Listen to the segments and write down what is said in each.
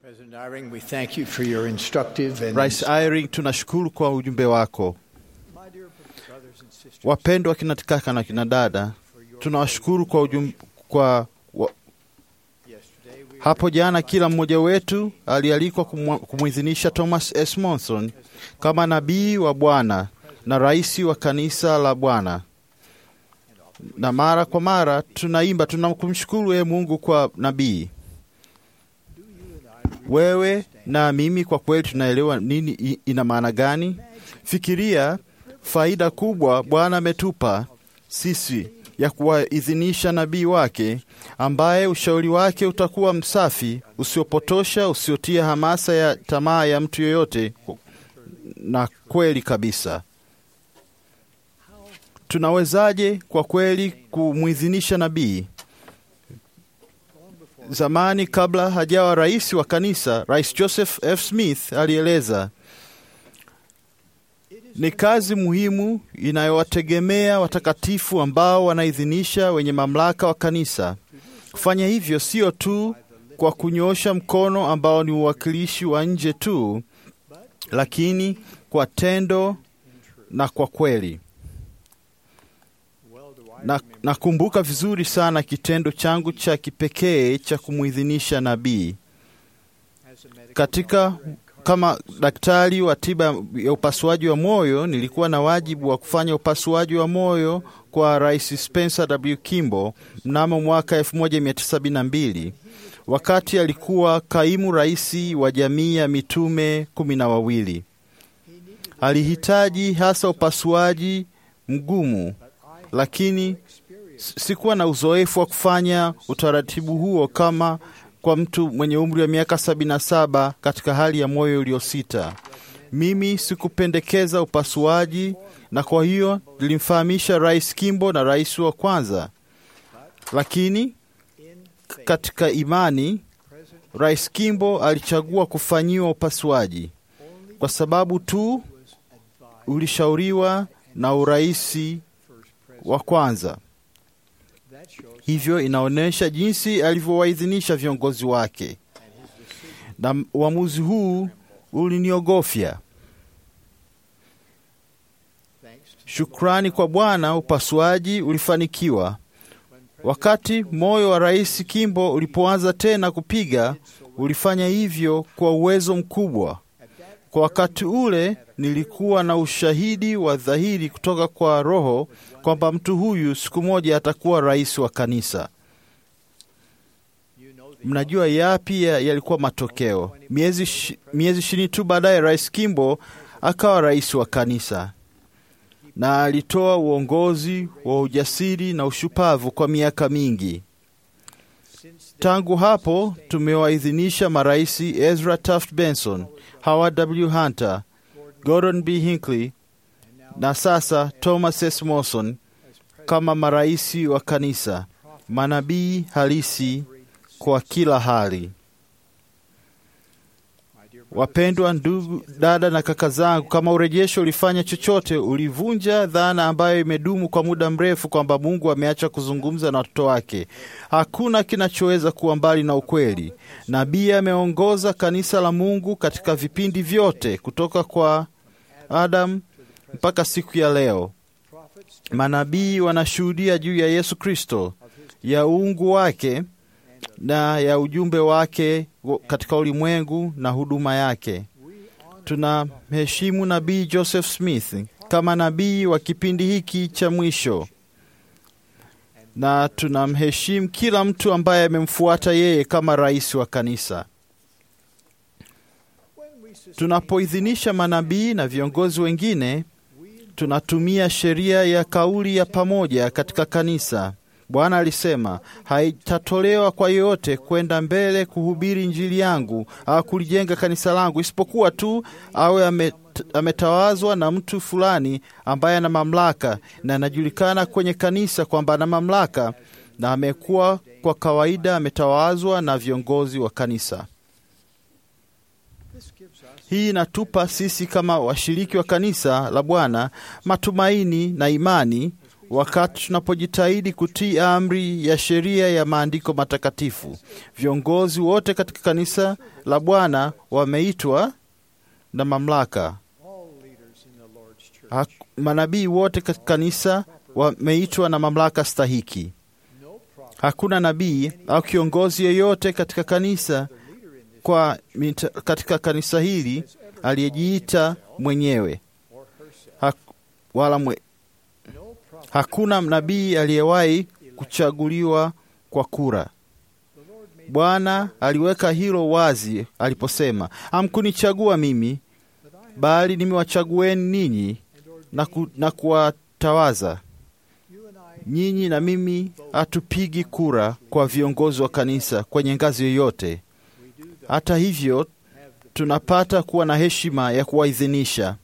President Eyring, we thank you for your instructive and Rais Eyring, tunashukuru kwa ujumbe wako. My dear brothers and sisters, Wapendwa kina kaka na kina dada, tunawashukuru kwa ujumbe, kwa wa, yesterday we hapo jana kila mmoja wetu alialikwa kumwa- kumwidhinisha Thomas S. Monson kama nabii wa Bwana na rais wa kanisa la Bwana, na mara kwa mara tunaimba tunamkumshukuru yeye Mungu kwa nabii. Wewe na mimi kwa kweli tunaelewa nini i- ina maana gani? Fikiria faida kubwa Bwana ametupa sisi ya kuwaidhinisha nabii wake ambaye ushauri wake utakuwa msafi, usiopotosha, usiotia hamasa ya tamaa ya mtu yoyote, na kweli kabisa. Tunawezaje kwa kweli kumwidhinisha nabii? Zamani kabla hajawa rais wa kanisa, Rais Joseph F. Smith alieleza ni kazi muhimu inayowategemea watakatifu ambao wanaidhinisha wenye mamlaka wa kanisa. Kufanya hivyo sio tu kwa kunyoosha mkono ambao ni uwakilishi wa nje tu, lakini kwa tendo na kwa kweli. well do I Na nakumbuka vizuri sana kitendo changu cha kipekee cha kumwidhinisha nabii as a medical katika kama daktari wa tiba ya upasuaji wa moyo nilikuwa na wajibu wa kufanya upasuaji wa moyo kwa Rais Spencer W. Kimball mnamo mwaka 1972 wakati alikuwa kaimu rais wa jamii ya mitume kumi na wawili. Alihitaji hasa upasuaji mgumu, lakini s- sikuwa na uzoefu wa kufanya utaratibu huo kama kwa mtu mwenye umri wa miaka 77 katika hali ya moyo uliosita. Mimi sikupendekeza upasuaji, na kwa hiyo nilimfahamisha Rais Kimbo na rais wa kwanza, lakini in k- katika imani President Rais Kimbo alichagua kufanyiwa upasuaji kwa sababu tu was advised ulishauriwa na uraisi first president. wa kwanza. That shows Hivyo inaonyesha jinsi alivyowaidhinisha viongozi wake, na uamuzi huu uliniogofya. thanks to Shukrani kwa Bwana, upasuaji ulifanikiwa. Wakati moyo wa Rais Kimbo ulipoanza tena kupiga, ulifanya hivyo kwa uwezo mkubwa. Kwa wakati ule nilikuwa na ushahidi wa dhahiri kutoka kwa Roho kwamba mtu huyu siku moja atakuwa rais wa kanisa. you know the Mnajua yapi ya- yalikuwa matokeo? Miezi shi- miezi ishirini tu baadaye, Rais Kimbo akawa rais wa kanisa na alitoa uongozi wa ujasiri na ushupavu kwa miaka mingi. since then Tangu hapo tumewaidhinisha maraisi Ezra Taft Benson, Howard W. Hunter, Gordon B. Hinckley and now na sasa Thomas S. Morrison as president kama maraisi wa kanisa, manabii halisi kwa kila hali. my dear brothers Wapendwa ndugu, dada na kaka zangu, kama urejesho ulifanya chochote, ulivunja dhana ambayo imedumu kwa muda mrefu kwamba Mungu ameacha kuzungumza na watoto wake. Hakuna kinachoweza kuwa mbali na ukweli. Nabii ameongoza kanisa la Mungu katika vipindi vyote kutoka kwa Adam mpaka siku ya leo. prophets Manabii wanashuhudia juu ya Yesu Kristo, ya uungu wake na ya ujumbe wake wo- katika ulimwengu na huduma yake. we honor Tunamheshimu nabii Joseph Smith kama nabii wa kipindi hiki cha mwisho, na tunamheshimu kila mtu ambaye amemfuata yeye kama rais wa kanisa. when we sustain Tunapoidhinisha manabii na viongozi wengine, tunatumia sheria ya kauli ya pamoja katika kanisa. Bwana alisema, haitatolewa kwa yeyote kwenda mbele kuhubiri Injili yangu au kulijenga kanisa langu, isipokuwa tu awe amet, ametawazwa na mtu fulani ambaye ana mamlaka na anajulikana kwenye kanisa kwamba ana mamlaka na amekuwa kwa kawaida ametawazwa na viongozi wa kanisa. this gives us Hii inatupa sisi kama washiriki wa kanisa la Bwana matumaini na imani wakati tunapojitahidi kutii amri ya sheria ya maandiko matakatifu. Viongozi wote katika kanisa la Bwana wameitwa na mamlaka. All leaders in the Lord's church. Hak- Manabii wote katika kanisa wameitwa na mamlaka stahiki. No prophet Hakuna nabii au kiongozi yeyote katika kanisa or leader in this kwa mita, katika kanisa hili aliyejiita mwenyewe or herself. Hak, wala mwe, No prophet. hakuna nabii aliyewahi kuchaguliwa kwa kura. The Lord made Bwana aliweka hilo wazi aliposema, hamkunichagua mimi, that I have bali nimewachagueni ninyi and ordained na, ku, na kuwatawaza you and I nyinyi. Na mimi hatupigi kura kwa viongozi wa kanisa kwenye ngazi yoyote. we do though Hata hivyo, have the, tunapata kuwa na heshima ya kuwaidhinisha.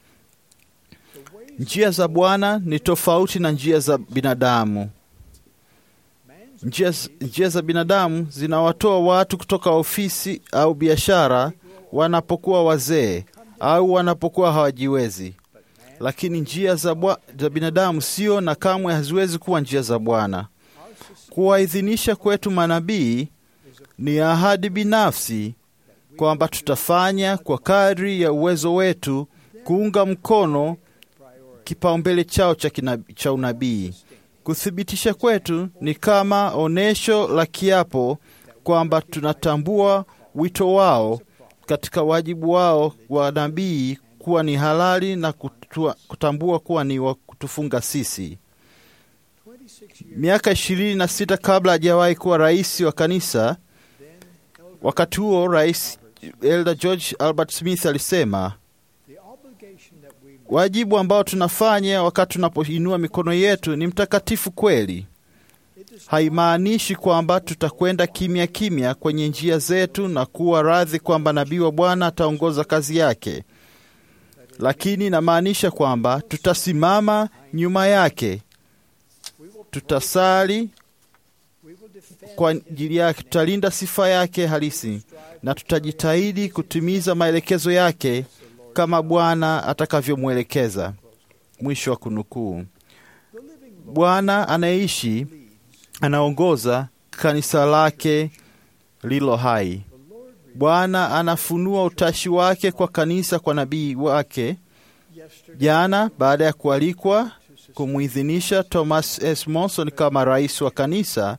the ways Njia za Bwana ni tofauti na njia za binadamu. man's Njia, njia za binadamu zinawatoa watu kutoka ofisi au biashara wanapokuwa wazee au wanapokuwa hawajiwezi, lakini njia za, bwa, za binadamu sio na kamwe haziwezi kuwa njia za Bwana. Kuwaidhinisha kwetu manabii ni ahadi binafsi kwamba tutafanya kwa kadri ya uwezo wetu kuunga mkono priority. kipaumbele chao cha, kina, cha unabii. Kuthibitisha kwetu ni kama onesho la kiapo kwamba tunatambua wito wao katika wajibu wao wa nabii kuwa ni halali na kutua, kutambua kuwa ni wa kutufunga sisi. 26 years Miaka ishirini na sita kabla hajawahi kuwa rais wa kanisa, then, Elder, wakati huo Rais Elder George Albert Smith alisema the obligation that we wajibu ambao tunafanya wakati tunapoinua mikono yetu ni mtakatifu kweli. it is Haimaanishi kwamba tutakwenda kimya kimya kwenye njia zetu na kuwa radhi kwamba nabii wa Bwana ataongoza kazi yake, lakini inamaanisha kwamba tutasimama nyuma yake, we will tutasali we will defend kwa ajili yake, tutalinda sifa yake halisi na tutajitahidi kutimiza maelekezo yake kama Bwana atakavyomwelekeza. Mwisho wa kunukuu. the living Lord Bwana anayeishi leads anaongoza kanisa lake lilo hai. the Lord Bwana anafunua utashi wake kwa kanisa kwa nabii wake. yesterday Jana, baada ya kualikwa to sustain kumwidhinisha Thomas S. Monson kama rais wa kanisa,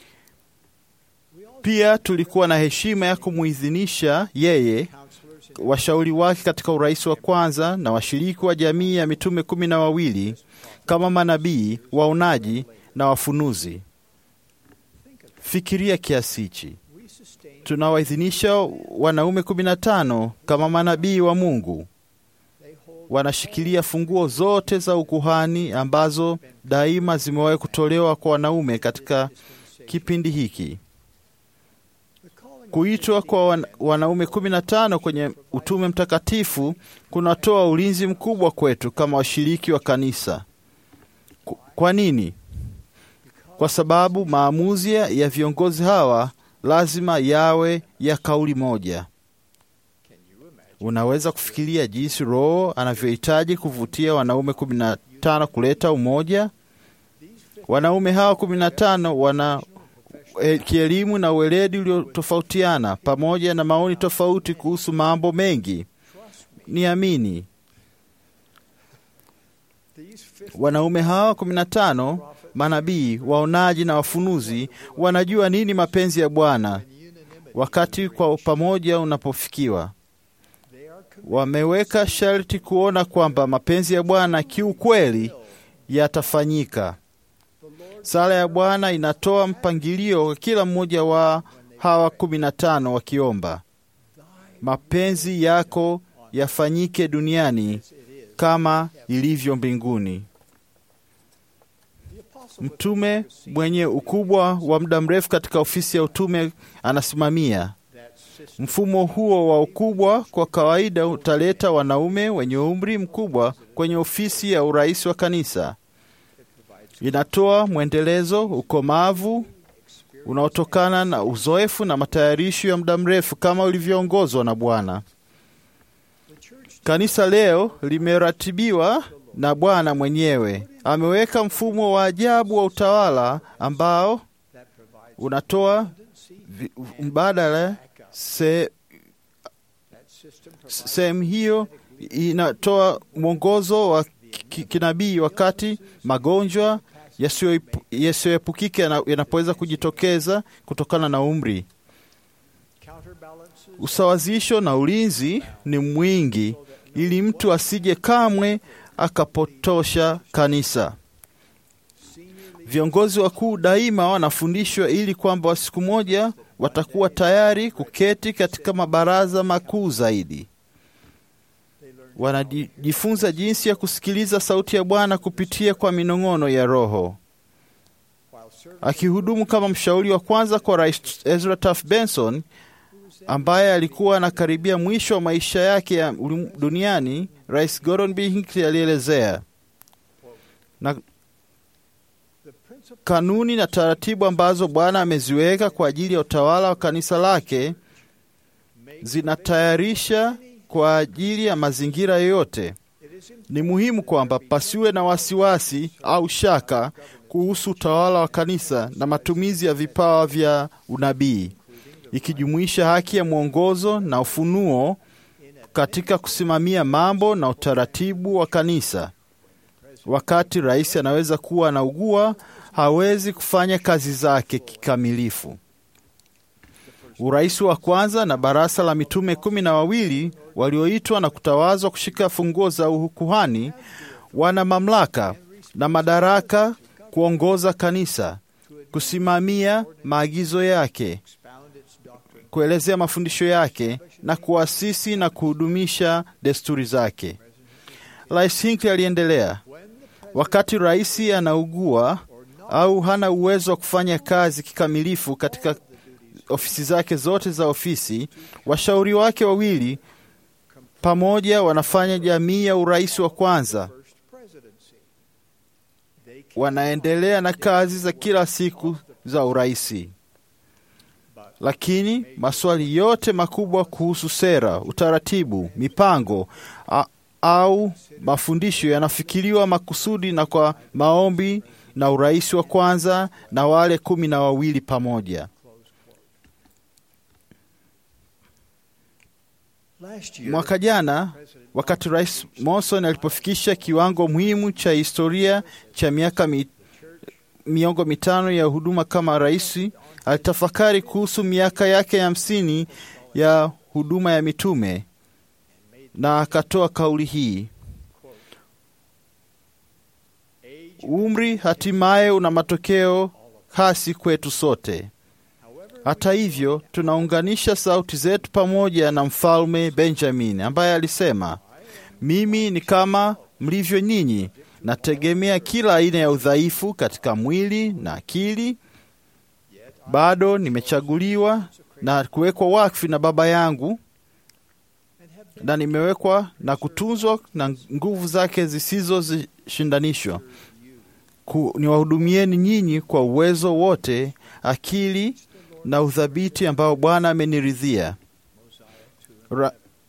we all pia tulikuwa na heshima ya kumwidhinisha yeye, counselors in washauri wake katika urais wa kwanza na washiriki wa jamii ya mitume kumi na wawili kama manabii, waonaji na wafunuzi. think of it. Fikiria kiasi hichi. we sustain Tunawaidhinisha wanaume kumi na tano kama manabii wa Mungu. they hold Wanashikilia funguo zote za ukuhani ambazo daima zimewahi kutolewa kwa wanaume katika dispensation. kipindi hiki. The calling of Kuitwa 50 kwa wan, wanaume kumi na tano kwenye utume mtakatifu kunatoa ulinzi mkubwa kwetu kama washiriki wa kanisa. Ku- Kwa nini? Kwa sababu maamuzi ya viongozi hawa lazima yawe ya kauli moja. Can you imagine Unaweza kufikiria jinsi Roho anavyohitaji kuvutia wanaume kumi na tano kuleta umoja. these 50 Wanaume hawa kumi na tano wana eh, kielimu na ueledi uliotofautiana pamoja na maoni tofauti kuhusu mambo mengi. trust me Niamini, these 50 wanaume hawa kumi na tano prophets manabii, waonaji na wafunuzi wanajua nini mapenzi ya Bwana in unanimity wakati kwa pamoja unapofikiwa. they are committed Wameweka sharti kuona kwamba mapenzi ya Bwana kiukweli yatafanyika. the Lord Sala ya Bwana inatoa mpangilio kwa kila mmoja wa hawa kumi na tano wakiomba, mapenzi yako yafanyike duniani as it is kama ilivyo mbinguni. the apostle with Mtume legacy mwenye ukubwa wa muda mrefu katika ofisi ya utume anasimamia that system mfumo huo wa ukubwa. Kwa kawaida utaleta wanaume wenye umri mkubwa kwenye ofisi ya urais wa kanisa. that provides Inatoa mwendelezo, ukomavu unaotokana na uzoefu na matayarisho ya muda mrefu kama ulivyoongozwa na Bwana. the church Kanisa leo limeratibiwa the Lord na Bwana mwenyewe ameweka mfumo wa ajabu wa utawala ambao that provides unatoa vi- mbadala. Se, that system provides sehemu hiyo inatoa mwongozo wa ki- kinabii wakati magonjwa yasiyoepu- yasiyoepukika yana- yanapoweza kujitokeza kutokana na umri. counterbalances Usawazisho na ulinzi ni mwingi ili mtu asije kamwe akapotosha kanisa. Viongozi wakuu daima wanafundishwa ili kwamba siku moja watakuwa tayari kuketi katika mabaraza makuu zaidi. Wanajifunza jinsi ya kusikiliza sauti ya Bwana kupitia kwa minong'ono ya Roho. while serving Akihudumu kama mshauri wa kwanza kwa Rais Ezra Taft Benson ambaye alikuwa anakaribia mwisho wa maisha yake ya ulim- duniani, Rais Gordon B. Hinckley alielezea na the principle kanuni na taratibu ambazo Bwana ameziweka kwa ajili ya utawala wa kanisa lake zinatayarisha kwa ajili ya mazingira yoyote. it is in Ni muhimu kwamba pasiwe na wasiwasi au shaka kuhusu utawala wa kanisa na matumizi ya vipawa vya unabii, ikijumuisha haki ya mwongozo na ufunuo katika kusimamia mambo na utaratibu wa kanisa. Wakati rais anaweza kuwa anaugua, hawezi kufanya kazi zake kikamilifu. Urais wa kwanza na baraza la mitume kumi na wawili walioitwa na kutawazwa kushika funguo za ukuhani wana mamlaka na madaraka kuongoza kanisa, kusimamia maagizo yake, expound its doctrine kuelezea mafundisho yake na kuasisi na kuhudumisha desturi zake. Rais Hinckley aliendelea, wakati rais anaugua au hana uwezo wa kufanya kazi kikamilifu katika ofisi zake zote za ofisi, washauri wake wawili pamoja wanafanya jamii ya urais wa kwanza. first presidency they Wanaendelea na kazi za kila siku za uraisi, lakini maswali yote makubwa kuhusu sera, utaratibu, mipango a, au mafundisho yanafikiriwa makusudi na kwa maombi na urais wa kwanza na wale kumi na wawili pamoja. last year Mwaka jana wakati Rais Monson alipofikisha kiwango muhimu cha historia cha miaka mi, miongo mitano ya huduma kama rais, alitafakari kuhusu miaka yake ya hamsini ya huduma ya mitume na akatoa kauli hii: umri hatimaye una matokeo hasi kwetu sote. Hata hivyo, tunaunganisha sauti zetu pamoja na Mfalme Benjamin ambaye alisema, mimi ni kama mlivyo nyinyi, nategemea kila aina ya udhaifu katika mwili na akili. Bado nimechaguliwa na kuwekwa wakfu na Baba yangu, na nimewekwa na kutunzwa na nguvu zake zisizoshindanishwa ku, niwahudumieni nyinyi kwa uwezo wote, akili na udhabiti ambao Bwana ameniridhia. Ra,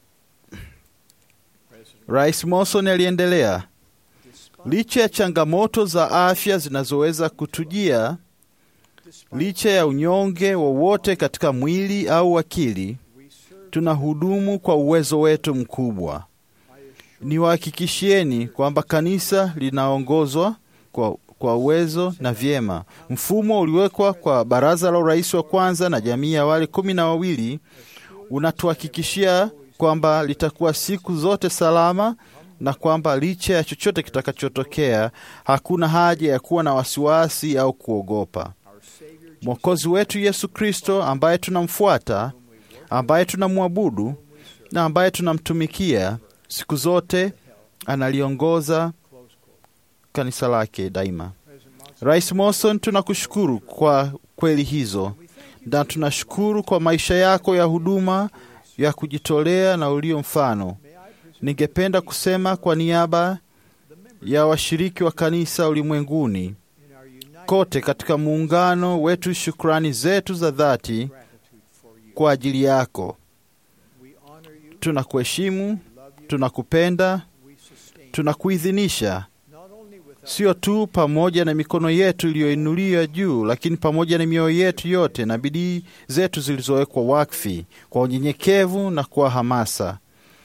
Rais Monson aliendelea, licha ya changamoto za afya zinazoweza kutujia, licha ya unyonge wowote katika mwili au akili, tunahudumu kwa uwezo wetu mkubwa. Niwahakikishieni kwamba kanisa linaongozwa kwa, kwa uwezo na vyema. Mfumo uliwekwa kwa baraza la urais wa kwanza na jamii ya wale kumi na wawili unatuhakikishia kwamba litakuwa siku zote salama na kwamba licha ya chochote kitakachotokea hakuna haja ya kuwa na wasiwasi au kuogopa. Mwokozi wetu Yesu Kristo ambaye tunamfuata, ambaye tunamwabudu na ambaye tunamtumikia siku zote analiongoza kanisa lake daima. Rais Monson, tunakushukuru kwa kweli hizo na tunashukuru kwa maisha yako ya huduma ya kujitolea na ulio mfano. Ningependa kusema kwa niaba ya washiriki wa kanisa ulimwenguni kote katika muungano wetu, shukrani zetu za dhati kwa ajili yako. Tunakuheshimu, tunakupenda tunakuidhinisha not only with our sio tu pamoja na mikono yetu iliyoinuliwa juu, lakini pamoja na mioyo yetu yote na bidii zetu zilizowekwa wakfi kwa unyenyekevu na kwa hamasa.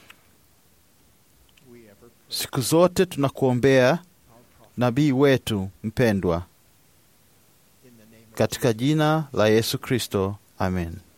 we ever Siku zote tunakuombea nabii wetu mpendwa, in the name of katika jina la Yesu Kristo, amen.